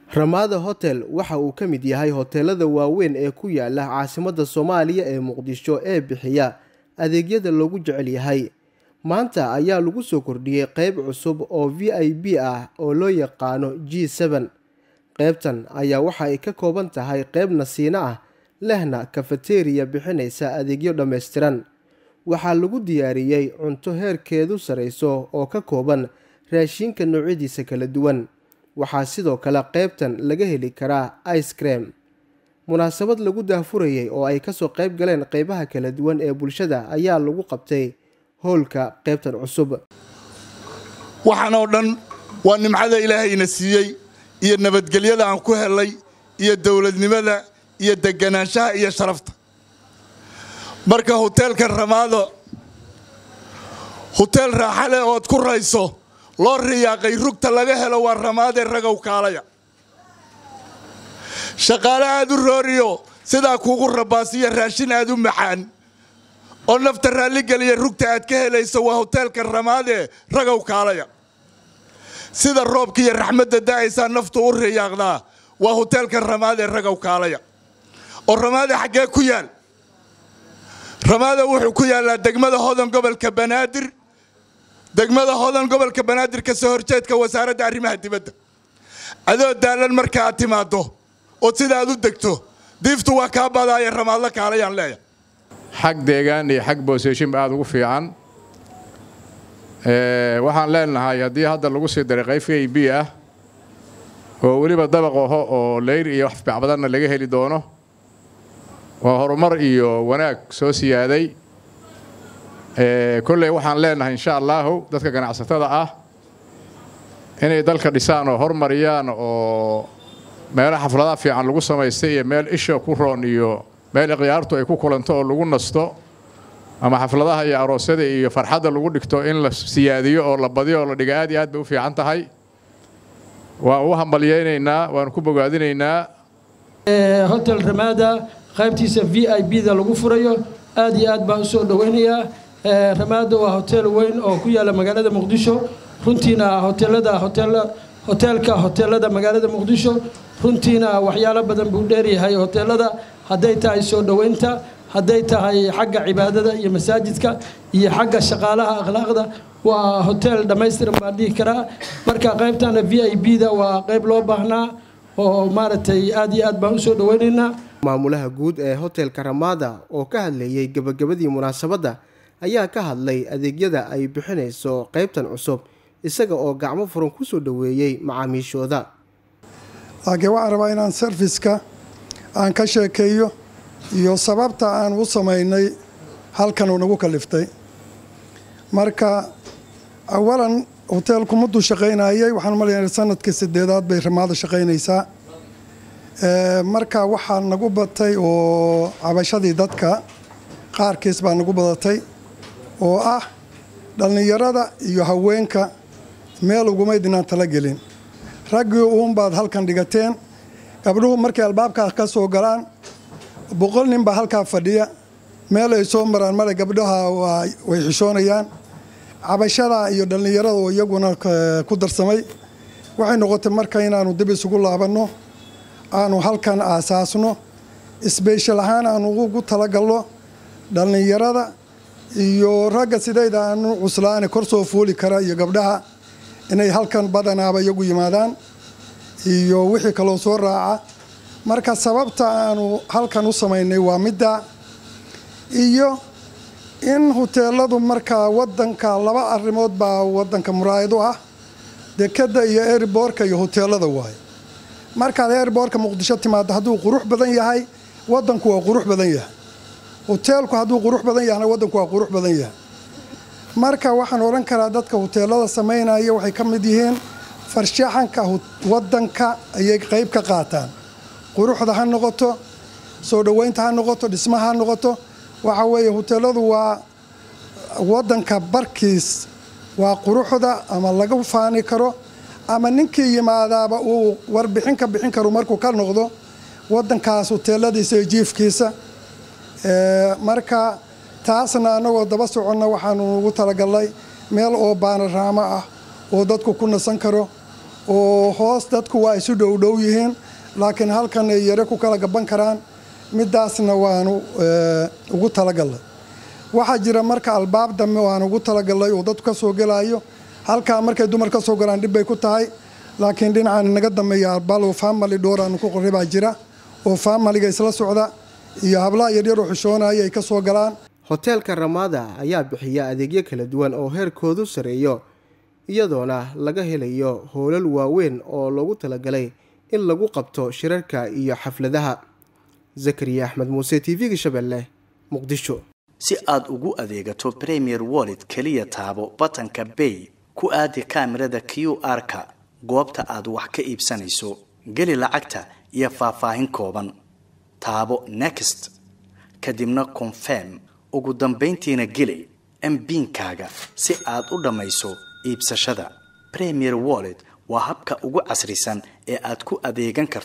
Ramada Hotel waxa uu ka mid yahay hoteelada waaweyn ee ku yaala caasimadda Soomaaliya ee Muqdisho ee bixiya adeegyada loogu jecel yahay. Maanta ayaa lagu soo kordhiyey qayb cusub oo VIP ah oo loo yaqaano G7. Qaybtan ayaa waxa ay ka kooban tahay qayb nasiino ah, lehna cafeteria bixinaysa adeegyo dhammaystiran. Waxaa lagu diyaariyey cunto heerkeedu sareyso oo ka kooban raashinka noocyadiisa kala duwan. Waxaa sidoo kale qaybtan laga heli karaa ice cream. Munaasabad lagu daahfurayay oo ay kasoo qayb galeen qaybaha kala duwan ee bulshada ayaa lagu qabtay howlka qaybtan cusub. waxaan oo dhan waa nimcada ilaahayna siiyey iyo nabadgelyada aan ku helay iyo dowladnimada iyo deganaanshaha iyo sharafta marka hoteelka ramaado hoteel raaxa leh ood ku rayso loo riyaaqay rugta laga helo waa ramaadee ragow kaalaya shaqaale aad u rooriyo sidaa kuugu rabaasiyo raashin aad u macaan oo nafta raalligeliya rugta aad ka helayso waa hoteelka ramaadee ragow kaalaya sida roobka iyo raxmadda da'aysaa naftu u riyaaqdaa waa hoteelka ramaadee ragow kaalaya oo ramaade xaggee ku yaal ramaada wuxuu ku yaallaa degmada hodan gobolka banaadir degmada hodan gobolka banaadir ka soo horjeedka wasaaradda arrimaha dibadda adoo daalan marka aad timaaddo oo sida aad u degto diiftu waa kaa badaaya ramaadla kaalayaan leeyahay xag deegaan iyo xag booseshinba aada ugu fiican waxaan leenahay haddii hadda lagu sii daray qayb a b ah oo weliba dabaq aho oo leyr iyo wax bacbadanna laga heli doono waa horumar iyo wanaag soo siyaaday kolley waxaan leenahay insha allaahu dadka ganacsatada ah inay dalka dhisaan oo hormariyaan oo meelo xafladaha fiican lagu samaystay iyo meel isha ku roon iyo meel ikhyaartu ay ku kulanto oo lagu nasto ama xafladaha iyo aroosyada iyo farxadda lagu dhigto in la siyaadiyo oo la badiyo oo la dhiga aad iyo aad bay u fiican tahay waan u hambalyaynaynaa waan ku bogaadinaynaa hotel ramaada qaybtiisa v i b da lagu furayo aad iyo aad baan usoo dhoweynayaa ramaada waa hotel weyn oo ku yaala magaalada muqdisho runtiina hoteelada hoteelka hoteelada magaalada muqdisho runtiina waxyaalo badan buu dheeryahay hoteelada hadday tahay soo dhoweynta hadday tahay xagga cibaadada iyo masaajidka iyo xagga shaqaalaha akhlaaqda waa hotel dhammaystiran baan dhihi karaa marka qaybtana v i b da waa qayb loo baahnaa oo maaragtay aad iyo aad baan usoo dhoweynaynaa maamulaha guud ee hotelka ramada oo ka hadlayey gebagabadii munaasabadda ayaa ka hadlay adeegyada ay bixinayso qaybtan cusub isaga oo gacmo furan kusoo dhoweeyey macaamiishooda laakiin waxaan rabaa inaan sarfiska aan ka sheekeeyo iyo sababta aan u samaynay halkan uu nagu kaliftay marka awalan hoteelku mudduu shaqaynayay waxaan malayna sanadkii sideedaad bay ramaada shaqaynaysaa marka waxaa nagu batay oo cabashadii dadka qaarkiis baa nagu badatay oo ah dhallinyarada iyo haweenka meel ugumaydinaan tala gelin raggii uunbaad halkan dhigateen gabdhuhu markay albaabkaa ka soo galaan boqol nin baa halkaa fadhiya meel ay soo maraan male gabdhaha way xishoonayaan cabashada iyo dhallinyarada oo iyaguna ku darsamay waxay noqotay marka inaanu dib isugu laabanno aanu halkan aasaasno isbeeshal ahaan aanu ugu talagalno dhallinyarada iyo ragga sidayda aanu cuslaane kor soo fuuli kara iyo gabdhaha inay halkan badanaaba iyagu yimaadaan iyo wixii kaloo soo raaca marka sababta aanu halkan u samaynay waa midda iyo in huteeladu markaa wadanka laba arrimood baa wadanka muraayad u ah dekadda iyo airboorka iyo huteelada waaye markaad airboorka muqdisho timaado hadduu qurux badan yahay wadanku waa qurux badan yahay huteelku hadduu qurux badan yahna wadanku waa qurux badan yahay marka waxaan odhan karaa dadka huteelada samaynaya waxay ka mid yihiin farshaxanka wadanka ayay qayb ka qaataan quruxda ha noqoto soo dhoweynta ha noqoto dhismaha ha noqoto waxa weeye huteeladu waa wadanka barkiis waa quruxda ama laga faani karo ama ninkii yimaadaaba uu warbixin ka bixin karo markuu ka noqdo wadankaas huteeladiisa iyo jiifkiisa marka taasna annagoo daba soconna waxaanu ugu talagalnay meel oo baanaraamo ah oo dadku ku nasan karo oo hoos dadku waa isu dhowdhow yihiin laakiin halkan ay yare ku kala gaban karaan midaasna waanu ugu talagalnay waxaa jira marka albaab dambe waan ugu talagalnay oo dadku ka soo gelayo halkaa markay dumar ka soo galaan dhib bay ku tahay laakiin dhinacaan inaga dambeeya albalo family dhowr aanu ku qorray baa jira oo faamaliga isla socda iyo hablaha yaryar oo xishoonaya ay ka soo galaan hoteelka ramaada ayaa bixiya adeegyo kala duwan oo heerkoodu sareeyo iyadoona laga helayo hoolal waaweyn oo loogu talagalay in lagu qabto shirarka iyo xafladaha zakariya axmed muuse t v-ga shabeelle muqdisho si aad ugu adeegato premier wallet keliya taabo batanka bay ku aadi kaamirada q r-ka goobta aad wax ka iibsanayso geli lacagta iyo faahfaahin kooban taabo next kadibna confirm ugu dambayntiina geli mbiinkaaga si aad u dhammayso iibsashada premier wallet waa habka ugu casrisan ee aad ku adeegan karto